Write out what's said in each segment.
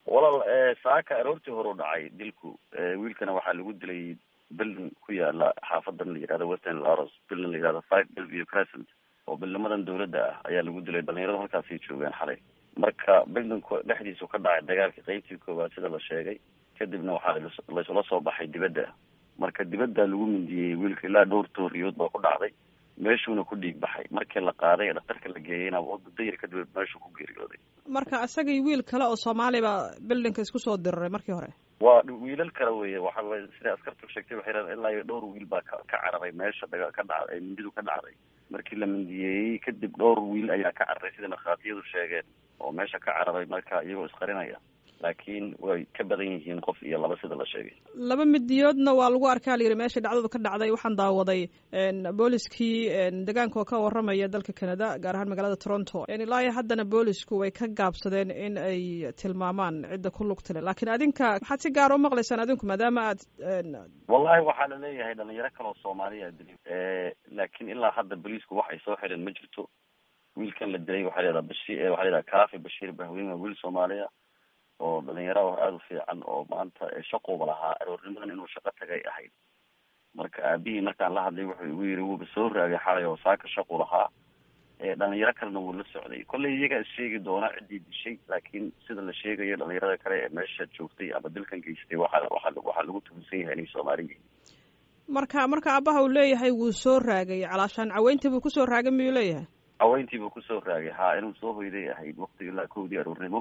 walaal saaka aroortii hore u dhacay dilku wiilkana waxaa lagu dilay bildin ku yaala xaafadan la yihahdo western laros bildin la yihahdo five belview crescent oo bildnimadan dawladda ah ayaa lagu dilay dhalinyarada halkaasay joogeen xalay marka bildinku dhexdiisu ka dhacay dagaalka qeybtii koowaad sida la sheegay kadibna waxaa laysula soo baxay dibadda marka dibadda lagu mindiyey wiilka ilaa dhowr tooriyood baa ku dhacday meeshuuna ku dhiig baxay markii la qaaday ee dhaktarka la geeyeyna muddo yar kadib meeshuu ku geeriyooday marka isagii wiil kale oo soomaali baa bildinka isku soo diriray markii hore waa wiilal kale weye waxa way sida askartu sheegtay waxay raen ilaa iyo dhowr wiil baa ka ka cararay meesha daga ka dhacday mindidu ka dhacday markii la mindiyeeyey kadib dhowr wiil ayaa ka cararay sida markhaatiyadu sheegeen oo meesha ka cararay marka iyagoo isqarinaya laakiin way ka badan yihiin qof iyo laba sida la sheegay laba midiyoodna waa lagu arkaa la yidhi meesha dhacdadu ka dhacday waxaan daawaday booliskii degaanka oo ka warramaya dalka canada gaar ahaan magaalada toronto ilaa iyo haddana boolisku way ka gaabsadeen in ay tilmaamaan cidda ku lugta le laakiin adinka maxaad si gaar u maqlaysaan adinku maadaama aad wallahi waxaa la leeyahay dhalinyaro kale oo soomaaliya dili laakiin ilaa hadda booliisku wax ay soo xireen ma jirto wiilkan la dilay waxaa layihahdaa bashi waxaa la yidhaha kaafi bashiir bahweyn waa wiil soomaaliya oo dhalinyaro aada u fiican oo maanta shaquuba lahaa aroornimadan inuu shaqo tagay ahayd marka aabihii markaan la hadlay wuxuu igu yiri wuuba soo raagay xalay oo saaka shaqu lahaa dhalinyaro kalena wuu la socday kollay iyagaa is sheegi doona ciddii dishay laakiin sida la sheegayo dhalinyarada kale ee meesha joogtay ama dilkan geystay waxa waa waxaa lagu tuhunsan yahay inay soomaali yihiin marka marka aabaha uu leeyahay wuu soo raagay calaashaan caweyntii buu kusoo raagay miyuu leeyahay caweyntii buu kusoo raagay ha inuu soo hoyday ahayd wakti ilaa kowdii aroornimo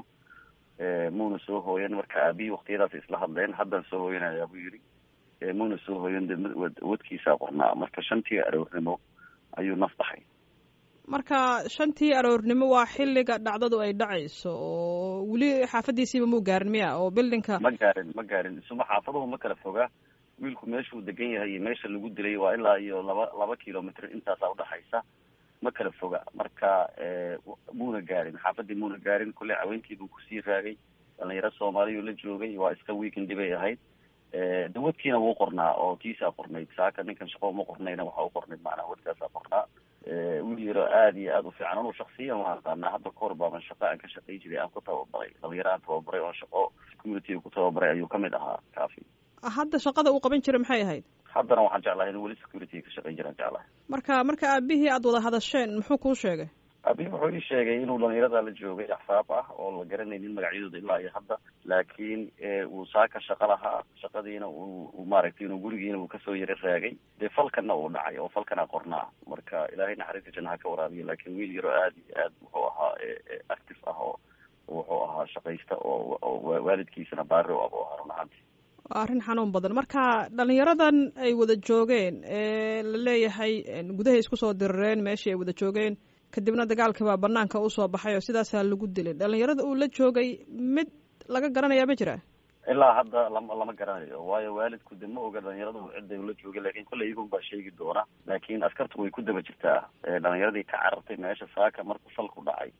muuna soo hooyan marka aabihii waktiyadaas isla hadleen haddaan soo hooyanayaa buu yidhi muuna soo hooyan de wadkiisaa qornaa marka shantii aroornimo ayuu naf baxay marka shantii aroornimo waa xilliga dhacdadu ay dhacayso oo weli xaafadiisiiba muu gaarin miya oo bildinka ma gaarin ma gaarin isuma xaafaduhu ma kala fogaa wiilku meeshuu degan yahay iyo meesha lagu dilay waa ilaa iyo laba laba kilomitr intaasaa udhaxaysa ma kala foga marka muuna gaarin xaafadii muuna gaarin kulle caweyntiibuu kusii raagay dhalinyaro soomaaliyu la joogay waa iska weekend bay ahayd dawadkiina wuu qornaa oo tiisaa qornayd saaka ninkan shaqo uma qornayna waxa u qornayd macnaha wadkaasaa qornaa wiil yaro aada iyo aada u fiican anuu shaksiyan waan aqaanaa hadda kahor baaban shaqa aan ka shaqay jiray aan ku tababaray dhalinyaro aan tababaray oo shaqo security ku tababaray ayuu kamid ahaa kaafi hadda shaqada uu qaban jiray maxay ahayd haddana waxaan jeclahay inuu weli security ka shaqayn jiraan jeclahay marka marka aabihii aada wada hadasheen muxuu kuu sheegay aabihii wuxuu ii sheegay inuu dhalinyarada la joogay axsaab ah oo la garanaynin magacyadooda ilaa iyo hadda laakiin uu saaka shaqo lahaa shaqadiina uu maaragtay inuu gurigiina uu kasoo yaro raagay dee falkana uu dhacay oo falkana qornaa marka ilaahay naxariista janna ha ka waraabiyo laakiin wiil yaro aada iyo aad wuxuu ahaa active ah oo wuxuu ahaa shaqaysta oo waalidkiisana baari u abo ahaa run ahaanti waa arrin xanuun badan marka dhalinyaradan ay wada joogeen ee la leeyahay gudahay isku soo dirireen meeshii ay wada joogeen kadibna dagaalkii baa banaanka usoo baxay oo sidaasaa lagu dilay dhalinyarada uu la joogay mid laga garanayaa ma jira ilaa hadda lama lama garanayo waayo waalidku de ma oga dhalinyaradu cidda ula joogay lakin kolley iyagun baa sheegi doona laakiin askartu way ku daba jirtaa dhalinyaradii ka carartay meesha saaka markuu falku dhacay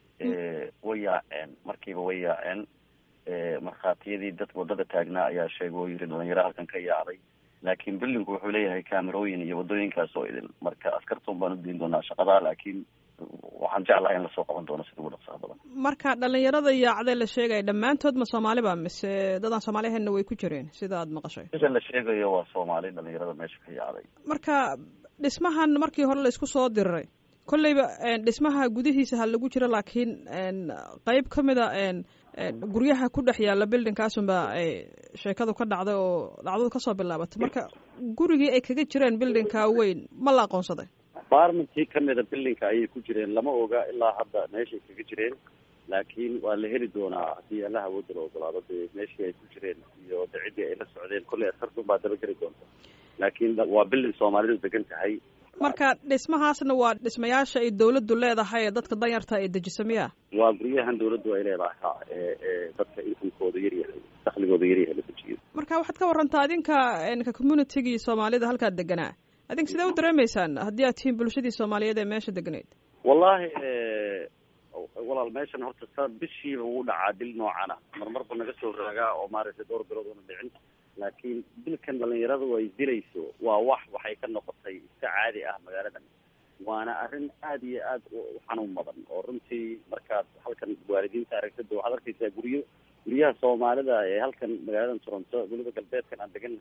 way yaaceen markiiba way yaaceen markhaatiyadii dad wadada taagnaa ayaa sheegay oo yiri dhalinyaro halkan ka yaacday laakiin billinku wuxuu leeyahay kaamerooyin iyo wadooyinkaas oo idin marka askartun baan udiin doonaa shaqadaa laakiin waxaan jeclahay in lasoo qaban doono sida ugu dhaqsaha badan marka dhalinyarada yaacday la sheegaya dhammaantood ma soomaaliba mise dadaan soomaaliheedna way ku jireen sida aad maqashay sida la sheegayo waa soomaali dhalinyarada meesha ka yaacday marka dhismahan markii hore la isku soo diriray kolleyba dhismaha gudihiisa ha lagu jiro laakiin qeyb ka mid a guryaha ku dhex yaalla bildingkaasunba sheekadu ka dhacday oo dhacdadu kasoo bilaabatay marka gurigii ay kaga jireen bildingka weyn ma la aqoonsaday barmentii kamida bildingka ayay ku jireen lama oga ilaa hadda meeshay kaga jireen laakiin waa la heli doonaa haddii allaha awoodda la ogolaado dee meeshii ay ku jireen iyo de ciddii ay la socdeen kolley askartun baa dabageli doonta laakiin waa bilding soomaalidu degan tahay marka dhismahaasna waa dhismayaasha ay dawladdu leedahay ee dadka danyarta ay dejiso miya waa guryahan dawladdu ay leedahay ha ee ee dadka inkamkooda yaryahay dakligooda yaryahay la dejiyo marka waxaad ka warantaa adinka ka communitigii soomaalida halkaad deganaa adink sidee u dareemaysaan haddii aad tihiin bulshadii soomaaliyeed ee meesha deganayd wallahi walaal meeshan horta sa bishiiba wuu dhacaa dil noocana marmarba naga soo raagaa oo maaragtay dhowr bilood una dhicin laakiin dilkan dhalinyaradu ay dilayso waa wax waxay ka noqotay iska caadi ah magaaladan waana arrin aada iyo aad u xanuun badan oo runtii markaad halkan waalidiinta aragtida waxaad arkaysaa guryo guryaha soomaalida ee halkan magaalada toronto weliba galbeedkan aan degan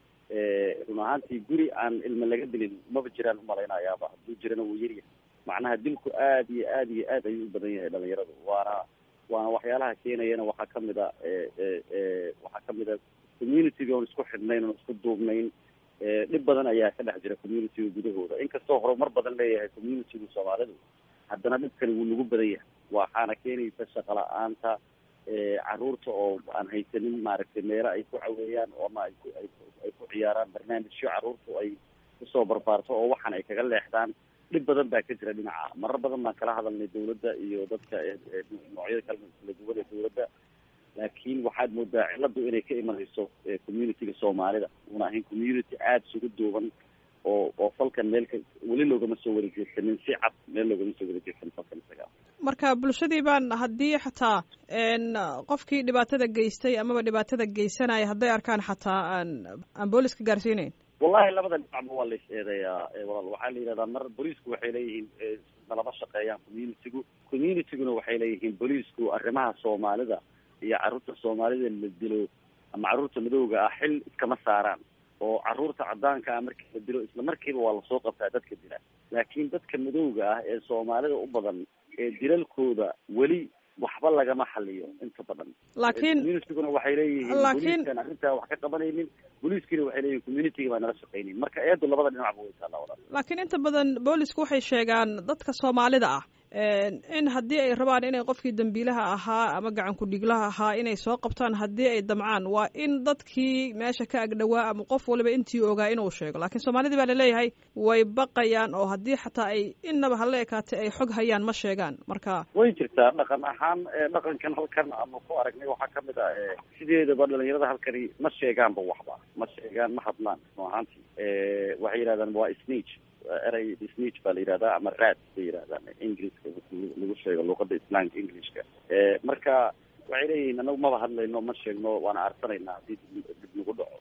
run ahaantii guri aan ilma laga dilin maba jiraan umalaynayaaba hadduu jirana wuu yaryahay macnaha dilku aad iyo aad iyo aad ayuu u badan yahay dhalinyaradu waana waana waxyaalaha keenayana waxaa kamid a waxaa kamid a communitiga oon isku xidhnayn oon isku duubnayn dhib badan ayaa ka dhex jira communitiga gudahooda inkastoo horumar badan leeyahay communitiga soomaalidu haddana dhibkani wuu nagu badan yahay waxaana keenaysa shaqa la-aanta caruurta oo aan haysanin maaragtay meelo ay ku caweeyaan ama ay ku ay ay ku ciyaaraan barnaamijyo caruurtu ay kusoo barbaarto oo waxan ay kaga leexdaan dhib badan baa ka jira dhinaca marar badan baan kala hadalnay dawladda iyo dadka noocyada kala kala duwan ee dawladda laakiin waxaad moodaa ciladu inay ka imanayso communitiga soomaalida una ahayn community aada isugu duuban oo oo falkan meelka weli loogama soo wada jeedsanin si cad meel loogama soo wada jeedsanin falkan isaga marka bulshadii baan haddii xataa qofkii dhibaatada geystay amaba dhibaatada geysanaya hadday arkaan xataa aan aan booliska gaarsiinayn wallahi labada dhinacba waa la is eedeeyaa walaal waxaa la yidhahdaa mar booliisku waxay leeyihiin nalama shaqeeyaan communitigu communitiguna waxay leeyihiin booliisku arrimaha soomaalida iyo carruurta soomaalida la dilo ama carruurta madowga ah xil iskama saaraan oo carruurta caddaanka ah markii la dilo isla markiiba waa lasoo qabtaa dadka dila laakiin dadka madowga ah ee soomaalida u badan ee dilalkooda weli waxba lagama xaliyo inta badan laakiin communitiguna waxay leeyihiin laakiin booliiskan arrintaa wax ka qabanaynin booliiskiina waxay leeyihin communitiga baa nala shaqaynin marka eedu labada dhinacba way taallaa walaal laakiin inta badan boolisku waxay sheegaan dadka soomaalida ah in haddii ay rabaan inay qofkii dambiilaha ahaa ama gacan ku-dhiglaha ahaa inay soo qabtaan haddii ay damcaan waa in dadkii meesha ka agdhowaa ama qof waliba intii ogaa inuu sheego laakiin soomaalidii baa laleeyahay way baqayaan oo haddii xataa ay innaba hala ekaatay ay xog hayaan ma sheegaan marka way jirtaa dhaqan ahaan dhaqankan halkan ama ku aragnay waxaa kamid ah sideedaba dhalinyarada halkani ma sheegaanba waxba ma sheegaan ma hadlaan run ahaantii waxay yidhahdaan waa snitch erey snitch baa la yidhahdaa ama raad bay yidhahdaan ingiliiska lagu sheego luuqada islaamka englishka marka waxay leeyihiin anagu maba hadlayno ma sheegno waana arsanaynaa haddii dib nagu dhaco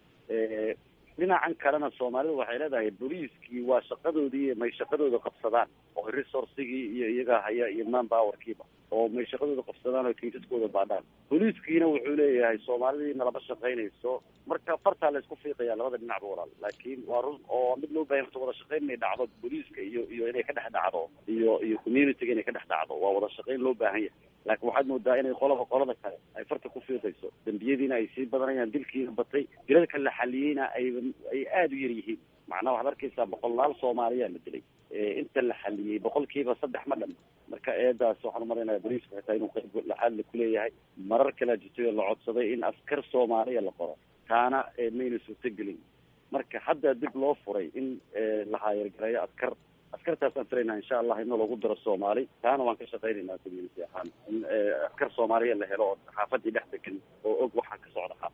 dhinacan kalena soomaalidu waxay leedahay booliiskii waa shaqadoodii may shaqadooda qabsadaan oo resourcigii iyo iyaga haya iyo man powerkiiba oo may shaqadooda qabsadaan oo kaysaskooda baadhaan booliiskiina wuxuu leeyahay soomaalidii nalama shaqaynayso marka fartaa la isku fiiqaya labada dhinacba walaal laakiin waa run oo mid loo bahan wada shaqayn inay dhacdo booliiska iyo iyo inay ka dhex dhacdo iyo iyo communityga inay ka dhex dhacdo waa wada shaqayn loo baahan yahay laakiin waxaad moodaa inay qolaba qolada kale ay farta ku fiiqayso dembiyadiina ay sii badanayaan dilkiina batay dilalka la xaliyeyna ay ay aada u yar yihiin macnaha waxaad arkaysaa boqolaal soomaaliyaa la dilay inta la xaliyey boqolkiiba saddex ma dhan marka eedaas waxaan umalaynaya boliiska xitaa inuu qayb laxaad la kuleeyahay marar kalea jirtay oo la codsaday in askar soomaaliya la qoro taana mayna suurtagelin marka hadda dib loo furay in la haayargareeyo askar askartaasaan filaynaa insha allah in lagu daro soomaali taana waan ka shaqaynaynaa community ahaan in askar soomaaliya la helo oo xaafadii dhex degan oo og waxaa ka socda